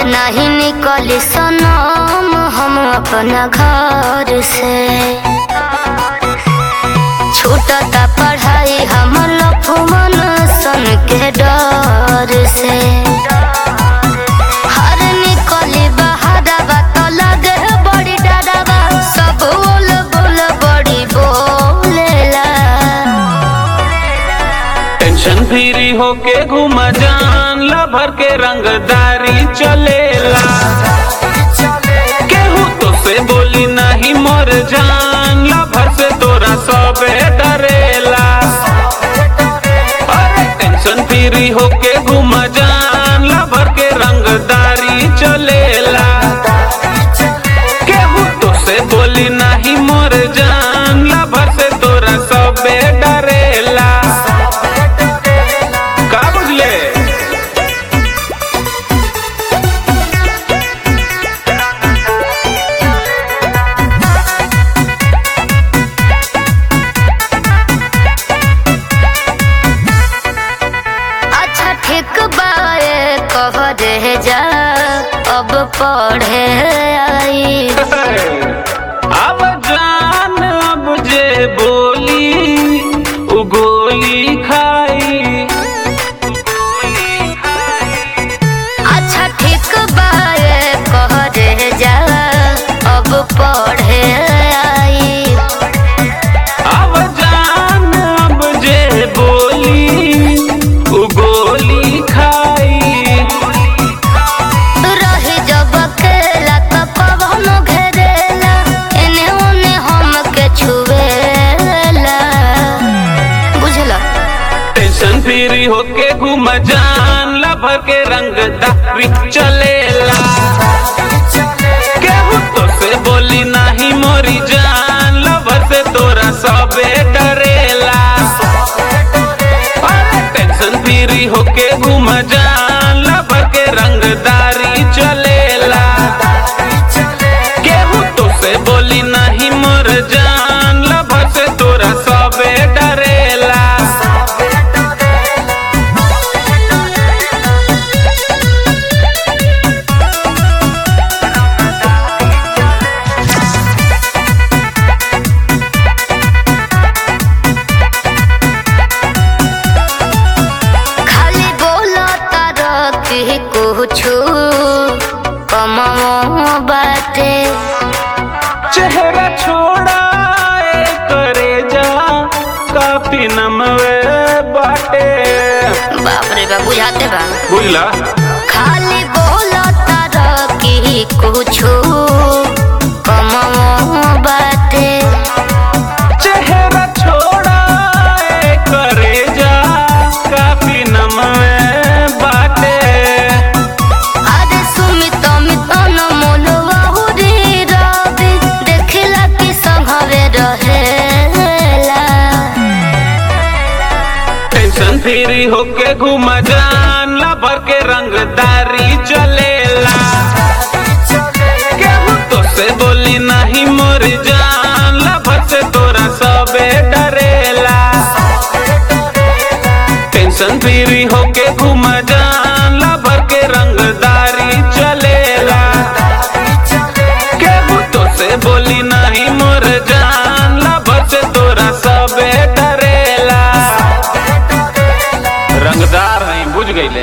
नहीं निकली सनम हम अपना घर से छूटता पढ़ाई हम लफुमन सन के डर से हर निकली बहादबा तो लगे बड़ी डरबा सब बोल बोल बड़ी बोलेला टेंशन फ्री होके घुमा जान ला भर के रंगदारी चलेला केहू तो से बोली नहीं मोर जान ला भर से तोरा सबे डरेला अरे टेंशन फ्री होके घुमा जान ला भर के रंगदारी चलेला केहू तो से बोली नहीं मोर जान ला भर से तोरा सबे डरेला का बुझले अच्छा ठीक बाए कह दे जा अब पढ़े आई अब जान अब जे बोली उ गोली खाई अच्छा ठीक बाए कह दे जा अब पढ़े आई अब जान अब जे बोली उ गोली खाई रही जब अकेला त कवनो घेरेला एने ओने हमके छुएला बुझला टेंशन फ्री होके घूम जान ला भर के रंगदारी चलेला केहू तो से बोली नहीं मोरी जान ला भर से तोरा सबे डरेला अरे टेंशन फ्री होके घूम जान ला भर के रंगदारी चलेला केहू तो से बोली नहीं मोर जान ला भर से तोरा सबे डरेला खाली बोला तारा कि कुछु कमाओ बाटे चेहरा छोड़ा ए करे जा काफी नमवे बाटे बाप रे बा बुझाते बा बुझला खाली बोला तारा कि कुछु कमाओ बाटे चेहरा छोड़ा ए करे जा काफी नमवे बाटे अरे सुमित मित न मोलवा हुरी रवि देखला कि संघवे रहेला टेंशन फ्री होके घूम जान ला भर के रंगदारी चलेला केहू तो से बोली नहीं मोर जान ला भर से तोरा सबे डरेला टेंशन फ्री होके घूम जान ला भर के रंगदारी चलेला केहू तो से बोली नहीं मोर जान ला भर से तोरा सबे डरेला रंगदार हैं बुझ गईले